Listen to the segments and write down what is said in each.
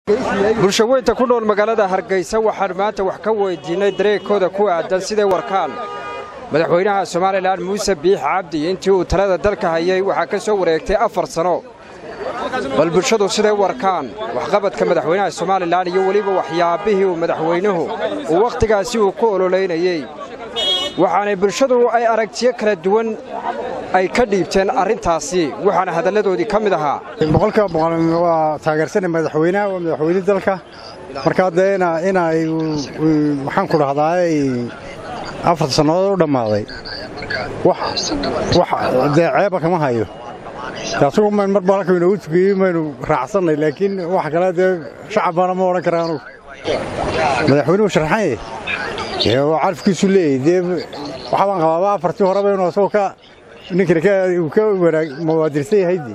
bulshaweynta ku nool magaalada hargeysa waxaan maanta wax ka weydiinnay dareegkooda ku aadan siday warkaan madaxweynaha somalilan muuse biix cabdi intii uu talada dalka hayay waxaa ka soo wareegtay afar sano bal bulshadu siday warkaan waxqabadka madaxweynaha somalilan iyo weliba waxyaabihii uu madaxweynuhu uu wakhtigaasi uu ku ololeynayey waxaanay bulshadu ay aragtiyo kala duwan ay ka dhiibteen arrintaasi waxaana hadalladoodii ka mid ahaa boqolkiiba boqol waa taageersanay madaxweynaha waa madaxweyne dalka markaa dee inay maxaan ku dhahdaay afar sannadood u dhammaaday wax dee ceeba kama hayo asugu mayn marba halka inoogu tukiyey maynu raacsannay laakiin wax kale dee shacab baana ma odhan kara anugu madaxweynuhu sharxanye oo carafkiisu leeyay dee waxaa baan qabaaba afartii horeba inuu asagoo ka ninkani ka wanaag mawaadirsan yahaydii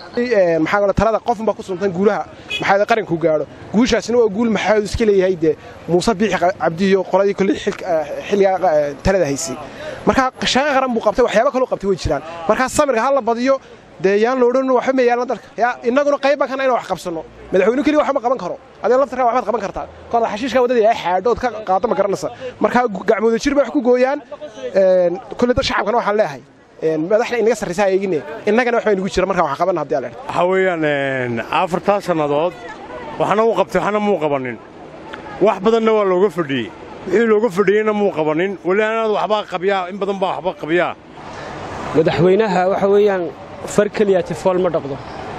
maxaa talada qofun baa ku suntan guulaha maxaa qaranku gaadho guushaasina waa guul maxaa iska leeyahay dee muuse biixi cabdiyo qoladii kolley xilligaa talada haysay markaa shaqo qaran buu qabtay waxyaaba kaloo qabtay way jiraan markaa samirka ha la badiyo dee yaan la odhan waxba ma yaalan dalka yaa innaguna qayb baan kana inaan wax qabsanno madaxweyne keliya waxba ma qaban karo adee laftarkaa waxbaad qaban kartaa kooda xashiishka waddadii ay xaadhood ka qaado ma garanaysa markaa gacmooda jir bay wax ku gooyaan kolley dad shacabkana waxaan leeyahay madaxda inaga sarraysaa eegine innagana wax baynugu jira markaa wax qabanna haddii alla waxaa weeyaan afartaa sannadood waxna uu qabtay waxna muu qabannin wax badanna waa looga fadhiyey wixii looga fadhiyeyna muu qabannin weli anaad waxbaa qabyaa in badan baa waxba qabyaa madaxweynaha waxa weeyaan far keliyaati fool ma dhaqdo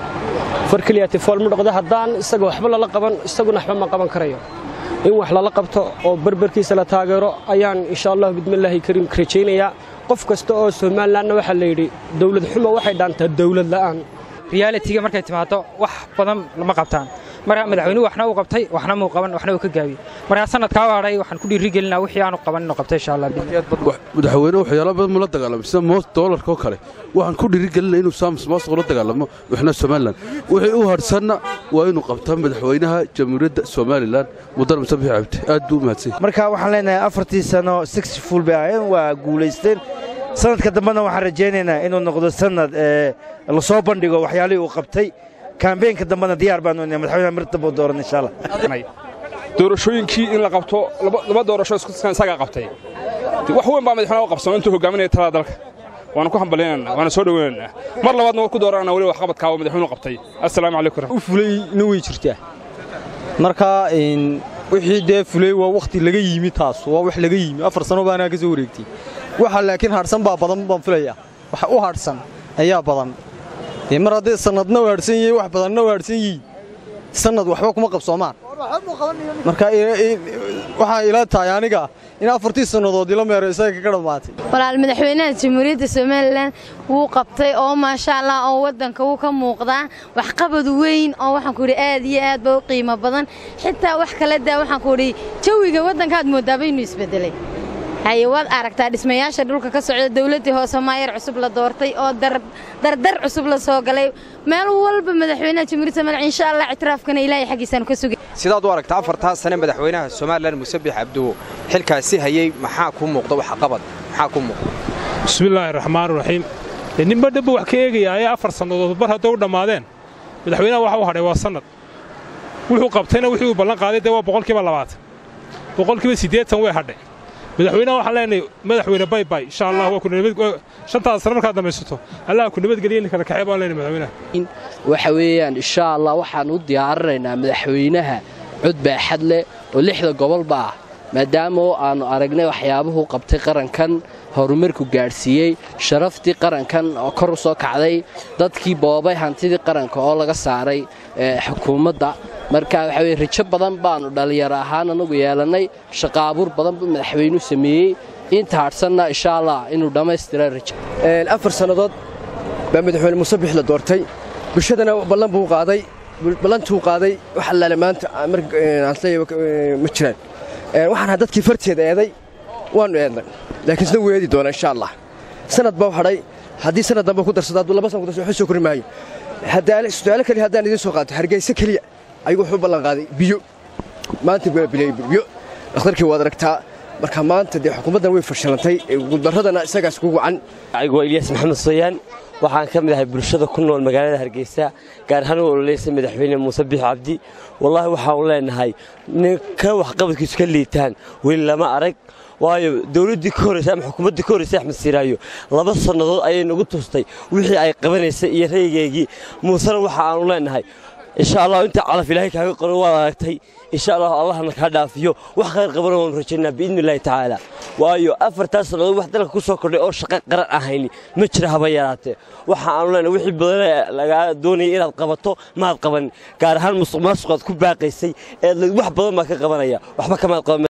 far keliyaati fool ma dhaqdo haddaan isaga waxba lala qaban isaguna waxba ma qaban karayo in wax lala qabto oo berberkiisa la taageero ayaan insha allahu bidmillaahi kariim ka rajaynayaa qof kasta oo somalilanna waxaa la yidhi dawlad xumo waxay dhaantaa dawlad la'aan riyaalitiga markay timaado wax badan lama qabtaan marka madaxweynuhu waxna uu qabtay waxna muu qaban waxna uu ka gaabiyey markaa sanadkaa waadhay waxaan ku dhiirigelinaa wixii aanu qaban inuu qabtay insha allah madaxweyne waxyaalo badan mula dagaalamay sida moos doolarka oo kale waxaan ku dhiirigelinaa inuu saamus moos ula dagaalamo wixna somalilan wixii u hadhsanna waa inuu qabtaa madaxweynaha jamhuuriyadda somalilan mudane muse bixi cabdi aad buu u mahadsan marka waxaan leenahay afartii sano sixful bay ahayn waa guulaysteen sanadka dambena waxaan rajaynaynaa inuu noqdo sanad la soo bandhigo waxyaalihii uu qabtay kambeenka dambena diyaar baanu inay madaxweynaha mir dambe dooran insha allah doorashooyinkii in la qabto laba doorasho iskusan isagaa qabtay wax weyn baa madaxweynaha u qabsano intuu hogaaminaya talada dalka waana ku hambalyaynana waana soo dhoweynaynaa mar labaadna waa ku dooranana weli waxqabadkaa oo madaxweynuhu qabtay assalaamu calaykum u fulayna way jirtaa marka wixii dee fulay waa wakhti laga yimi taas waa wax laga yimi afar sano baanaa ka soo wareegtay waxa laakiin hadhsan baa badan baan filayaa wax u hadhsan ayaa badan mar haddii sannadna u hadhsan yihiin wax badanna u hadhsan yihiin sannad waxba kuma qabsoomaan marka waxaa ila tahay aniga in afartii sannadood ila meero isaga kaga dhammaatay walaal madaxweynaha jamhuuriyadda somalilan wuu qabtay oo maasha allah oo waddanka wuu ka muuqdaa waxqabad weyn oo waxaan ku idhi aad iyo aad ba u qiimo badan xitaa wax kale daa waxaan ku idhi jawiga waddankaad moodaaba inuu isbeddelay haye waad aragtaa dhismayaasha dhulka ka socda dawladdii hoose maayar cusub la doortay oo dardar cusub la soo galay meel walba madaxweynaha jamhuuriyadda somalilan insha allah ictiraafkana ilaahay xaggiisaanu ka sugay sidaad u aragta afartaa sane madaxweynaha somalilan muuse biix cabduwo xilkaasi hayey maxaa kuu muuqda waxqabad maxaa kuu muuqda bismillaahi raxmaani raxiim ninba dhanba wax ka eegaya ayaa afar sannadood bar hadday u dhammaadeen madaxweynaha waxa u hadhay waa sannad wuxuu qabtayna wixii uu ballan qaaday dee waa boqolkiiba labaatan boqolkiiba siddeetan way hadhay madaxweynaha waxaan leenahay madaxweyne baybay insha allah waa ku nabad shantaada sano markaad dhamaysato allah ku nabadgeliya in kala kaxee baan leenahay madaxweynaha waxa weeyaan insha allah waxaan u diyaarinaynaa madaxweynaha cod baaxad leh oo lixda gobolba ah maadaama aannu aragnay waxyaabuhu qabtay qarankan horumarku gaadhsiiyey sharaftii qarankan oo kor u soo kacday dadkii boobay hantidii qaranka oo laga saaray xukuumadda marka waxa weye rajo badan baannu dhallinyaro ahaan annagu yeelannay shaqaabuur badan buu madaxweynuhu sameeyey inta hadhsanna insha allah inuu dhammaystira rajo afar sannadood baa madaxweyne muuse bix la doortay bulshadana ballan buu qaaday ballantuu qaaday wax allaale maanta ma jiraan waxaan dadkii farteeda eeday waannu eednay laakiin isna wuu eedi doonaa insha allah sanad baa hadhay haddii sanad dambe ku darsado hadduu laba san ku darso waxba soo kori maayo su'aalo keliya haddaan idiin soo qaato hargeysa keliya ayuu wuxuu ballan qaaday biyo maanta waa bileey biyo dhakhtarkii waad aragtaa marka maanta dee xukuumaddan way fashilantay guuldarradana isagaas ku wacan anigu waa ilyas maxamed soyaan waxaan ka mid ahay bulshada ku nool magaalada hargeysa gaar ahaan u ololeysa madaxweyne muuse biix cabdi wallaahi waxaanu leenahay ninka waxqabadkiisu ka liitaan weli lama arag waayo dowladdii ka horreysa ama xukuumaddii ka horreysay axmed siiraayo laba sannadood ayay nagu tustay wixii ay qabanaysay iyo raygeygii muusena waxa aanu leenahay insha allah inta calaf ilaahay kaaga qoran waad aragtay insha allah allahna kaa dhaafiyo wax khayr qabana waanu rajaynaa biidni illaahi tacaala waayo afartaas sannadood wax dalka ku soo kordhay oo shaqo qaran ahayni ma jira haba yaraatee waxa aanu leenahay wixii badan lagaa doonayay inaad qabato maad qabanin gaar ahaan musuq maasuqaad ku baaqaysay ee wax badan baa ka qabanaya waxba kamaad qaban